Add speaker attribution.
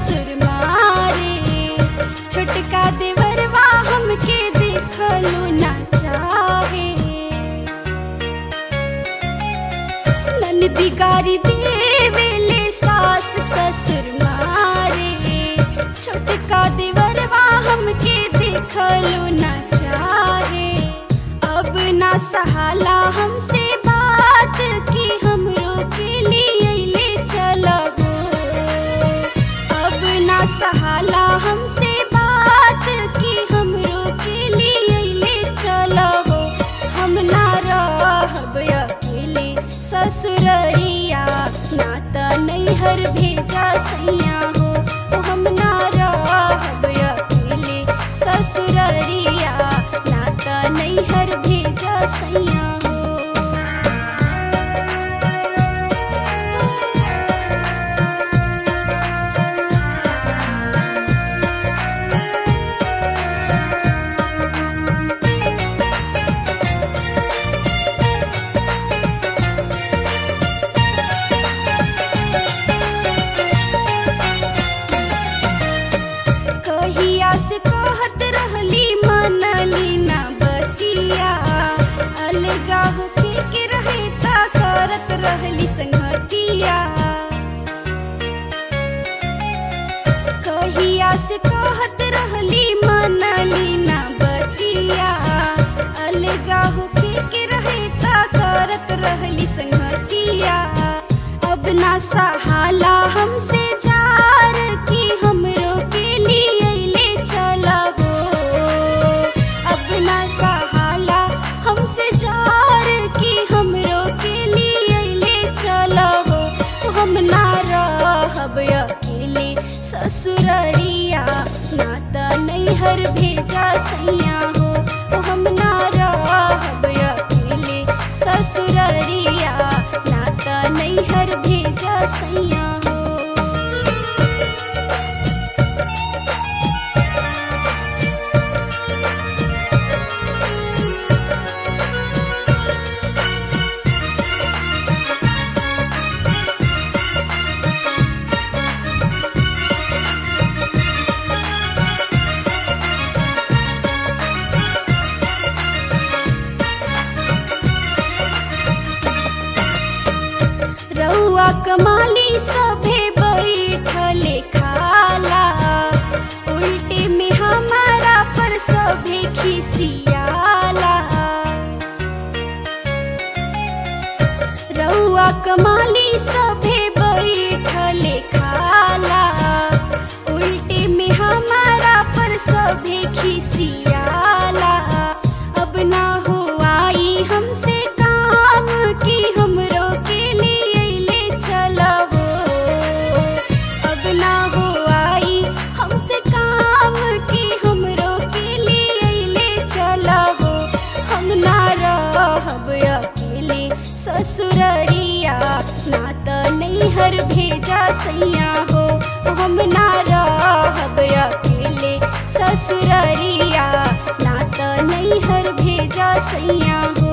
Speaker 1: ससुर मारे छोटका देवरवा हमके देखलू ना चाहे ननदी गारी देवेले सास ससुर मारे छोटका देवरवा हमके देखलू ना चाहे अब ना सहाला हमसे बात की हमरो के लिए ले चलबो अब ना सहाला हमसे बात की हमरो के लिए ले चलबो हम ना रहब अकेले ससुररिया ना त नैहर भेजा सैया हो ओ हम ना रहब अकेले ससुररिया ना त नैहर भेजा सैया हो कहिया से कहत रहली मनली ना बतिया अलगा होके के रहे ता करत रहली संगतिया कहिया से कहत रहली मनली ना बतिया अलगा होके के रहे ता करत रहली संगतिया अब ना सहाला हमसे जार की हमरो के लिए ले चलबो अब ना सहाला हमसे जार की हमरो के लिए ले चलबो हम ना रहब अकेले ससुररिया ना त नैहर भेजा सैया हो ओ हम ना रहब अकेले ससुररिया ना त नैहर भेजा सैया हो रउआ कमाली सभे बैठले खाला उल्टे में हमारा पर सभे खिसियाला रउआ कमाली सभे बैठले खाला उल्टे में हमारा पर सभे खिसियाला अब ना हो आई हमसे काम की हमरो के लिए ले चलबो अब ना हो आई हमसे काम की हमरो के लिए ले चलबो हम ना रहब अकेले ससुररिया ना त नैहर भेजा सैया हो हम ना रहब अकेले ससुररिया ना त नैहर भेजा सैया हो